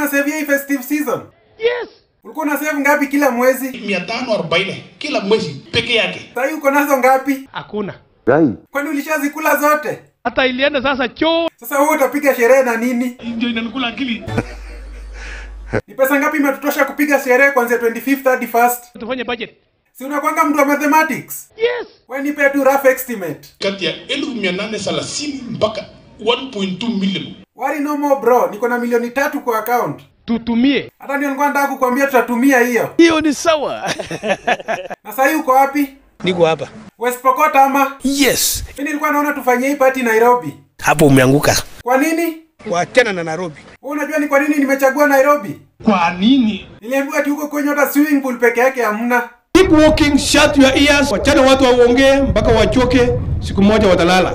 una save hii festive season? Yes. Ulikuwa una save ngapi kila mwezi? 540 kila mwezi peke yake. Sasa uko nazo ngapi? Hakuna. Kwani ulishazikula zote? Hata ilienda sasa choo. Sasa wewe utapiga sherehe na nini? Ndio inanikula akili. Ni pesa ngapi imetutosha kupiga sherehe kuanzia 25th hadi 1st? Tufanye budget. Si unakwanga mtu wa mathematics? Yes. Wewe nipe tu rough estimate. Kati ya 1830 mpaka 1.2 million. Worry no more bro, niko na milioni tatu kwa account. Tutumie. Hata ndio nilikuwa nataka kukwambia tutatumia hiyo. Hiyo ni sawa. Na sasa hii uko wapi? Niko hapa. West Pokot ama? Yes, Mimi nilikuwa naona tufanyie hii party Nairobi. hapo umeanguka. Kwa nini? Wachana na Nairobi. Wewe unajua ni kwa nini nimechagua Nairobi? Kwa nini? Niliambiwa ati huko kwenye hata swimming pool peke yake hamna. Keep walking, shut your ears, wachana watu waongee mpaka wachoke, siku moja watalala.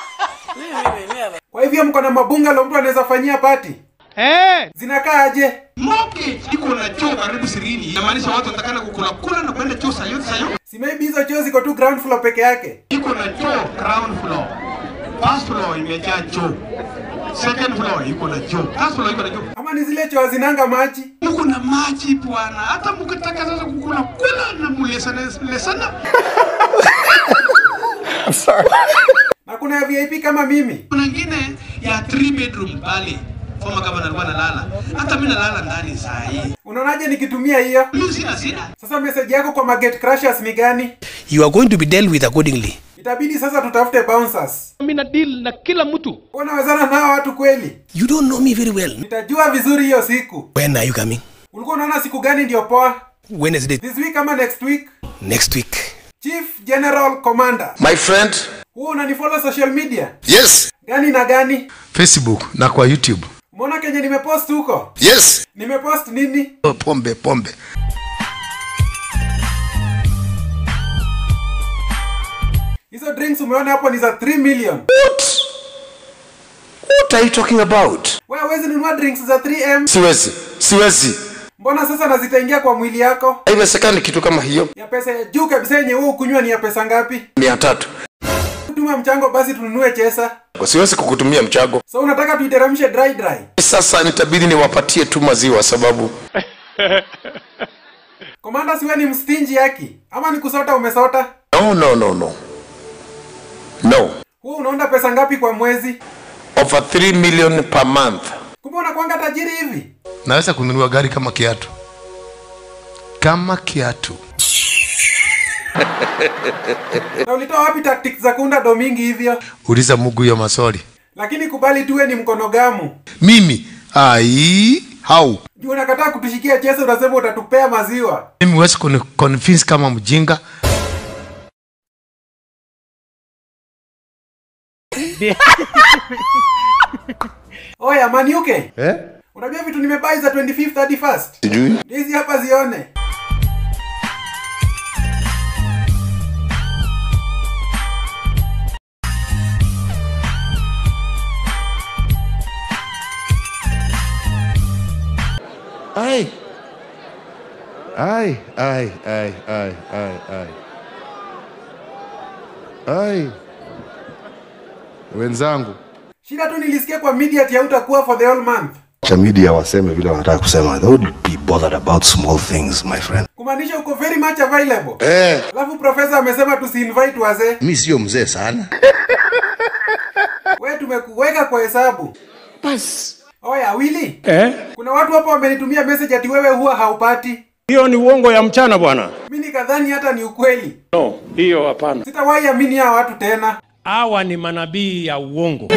Kwa hivyo mko na mabungalow mtu anaweza fanyia party. Eh. Zinakaa aje? Mortgage iko na choo karibu 20. Inamaanisha watu watakana kukula kula na kwenda choo sayo sayo. Si maybe hizo choo ziko tu ground floor peke yake. Iko na choo ground floor. First floor imejaa choo. Second floor iko na choo. First floor iko na choo. Ama ni zile choo zinanga maji? Muko na maji bwana. Hata mkitaka sasa kukula kula na mulesana lesana. Na kuna ya VIP kama mimi. Kuna ingine ya 3 bedroom pale. Former governor alikuwa analala. Hata mimi nalala ndani saa hii. Unaonaje nikitumia hiyo? Mimi sina shida. Sasa message yako kwa Market Crushers ni gani? You are going to be dealt with accordingly. Itabidi sasa tutafute bouncers. Mimi na deal na kila mtu. Unawezana nao watu kweli? You don't know me very well. Nitajua vizuri hiyo siku. When are you coming? Ulikuwa unaona siku gani ndio poa? Wednesday This week ama next week? next week. Chief General Commander. My friend, Huo unanifollow social media? yes, Gani na gani? Facebook na kwa YouTube. Umeona kenye nimepost huko? Yes, Nimepost nini? oh, pombe pombe. Hizo drinks umeona hapo ni za 3 million. What are you talking about? Wewe huwezi nunua drinks za 3M? Siwezi, siwezi. Mbona sasa na zitaingia kwa mwili yako? Haiwezekani kitu kama hiyo. Ya pesa ya juu kabisa yenye wewe ukunywa ni ya pesa ngapi? Mia tatu. Tuma mchango basi tununue chesa. Siwezi kukutumia mchago. So unataka tuiteremshe dry dry. Sasa nitabidi niwapatie tu maziwa sababu Komanda siwe ni mstinji yaki. Ama ni kusota umesota? no, no, no, no. No. Huo unaonda pesa ngapi kwa mwezi? Over 3 million per month. Kumbe unakuanga tajiri hivi? Naweza kununua gari kama kiatu. Kama kiatu. Na ulitoa wapi tactics za kuunda do mingi hivyo? Uliza Mungu hiyo maswali. Lakini kubali tuwe ni mkono gamu. Mimi ai how? Juu unakataa kutushikia chesa unasema utatupea maziwa. Mimi huwezi kuni convince kama mjinga. Oya Maniuke. Eh? Unajua vitu nimebai za 25th hadi 1st? Sijui. Hizi hapa zione. Ai. Ai, ai, ai, ai, ai, ai. Ai. Wenzangu. Shida tu nilisikia kwa media ati hautakuwa for the whole month. cha media waseme vile wanataka kusema they would be bothered about small things my friend Kumaanisha uko very much available. Eh, Alafu profesa amesema tusiinvite wazee. mi sio mzee sana. Wewe tumekuweka kwa hesabu. Bas. Oya Willy, Eh? kuna watu hapa wamenitumia message ati wewe huwa haupati. Hiyo ni uongo ya mchana bwana. Mimi nikadhani hata ni ukweli. No, hiyo hapana. Sitawahi amini hawa watu tena. Hawa ni manabii ya uongo.